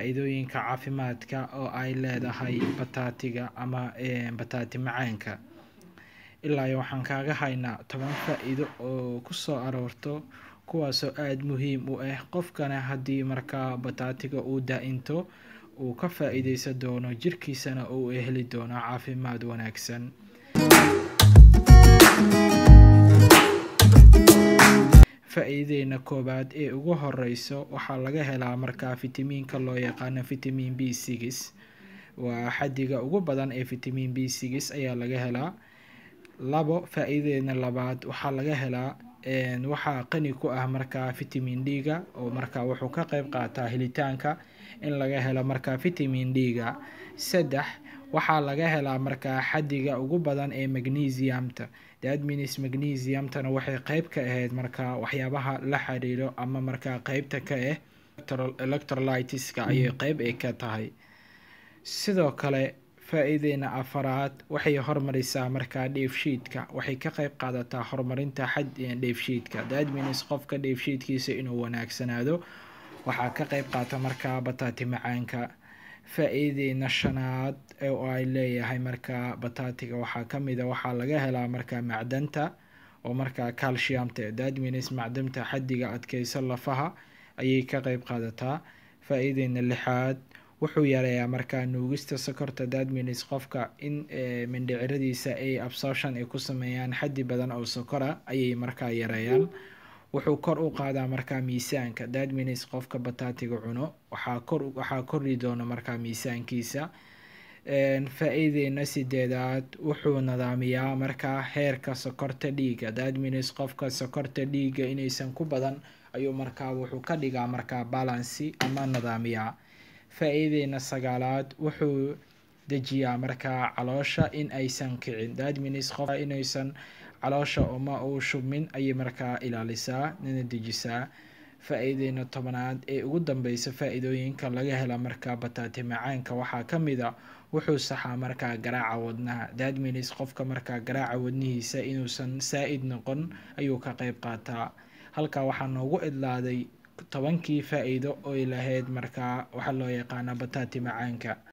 faa-iidooyinka caafimaadka oo ay leedahay bataatiga ama bataati macaanka ilaa iyo waxaan kaaga haynaa toban faa-iido oo kusoo aroorto kuwaasoo aada muhiim u ah qofkana haddii markaa bataatiga uu daa-into uu ka faa-iideysan doono jirkiisana uu heli doono caafimaad wanaagsan faa-iidadeena koowaad ee ugu horeyso waxaa laga helaa markaa fitamiinka loo yaqaano vitamin b six waa xadiga ugu badan ee vitamin b six ayaa laga helaa labo faa-iidadeena labaad waxaa laga helaa waxaa qani ku ah markaa vitamin d-ga oo markaa wuxuu ka qeyb qaataa helitaanka in laga helo markaa vitamin d-ga saddex waxaa laga helaa markaa xadiga ugu badan ee magnesiumta dadminis magnesiumtana waxay qeyb ka ahayd markaa waxyaabaha la xiriiro ama markaa qeybta ka ah electrolitiska ayay qeyb ay ka tahay sidoo kale faa-iideena afaraad waxay hormarisaa markaa dheefshiidka waxay ka qeyb qaadataa horumarinta xad dheefshiidka dadminis qofka dheefshiidkiisa inuu wanaagsanaado waxaa ka qeyb qaata markaa bataati macaanka faa-iideena shanaad oo ay leeyahay markaa bataatiga waxaa kamid a waxaa laga helaa markaa macdanta oo markaa calciumta dadminis macdanta xadiga adkeysa lafaha ayay ka qeyb qaadataa faa-iideena lixaad wuxuu yareeyaa markaa nuugista sokorta dadminis qofka in mindhiciradiisa ay absorption ay ku sameeyaan xaddi badan oo sokora ayay markaa yareeyaan wuxuu kor u qaadaa markaa miisaanka dadminis qofka bataatiga cuno waxaa kor waxaa kordhi doona markaa miisaankiisa faa-iideena sideedaad wuxuu nadaamiyaa markaa heerka sokorta dhiiga dadminis qofka sokorta dhiiga inaysan ku badan ayuu markaa wuxuu ka dhigaa markaa balancy ama nadaamiyaa faa-iideena sagaalaad wuxuu dejiyaa markaa caloosha in aysan kicin dadminis qof inaysan caloosha uma uu shubmin ayay markaa ilaalisaa nina dejisaa faa-iideena tobanaad ee ugu dambeysa faa-iidooyinka laga hela markaa bataati macaanka waxaa kamid a wuxuu saxaa markaa garaaca wadnaha dadminis qofka markaa garaaca wadnihiisa inuusan saa-id noqon ayuu ka qeyb qaataa halkaa waxaa noogu idlaaday tobankii faa-iido oy lahayd markaa waxaa loo yaqaana bataati macaanka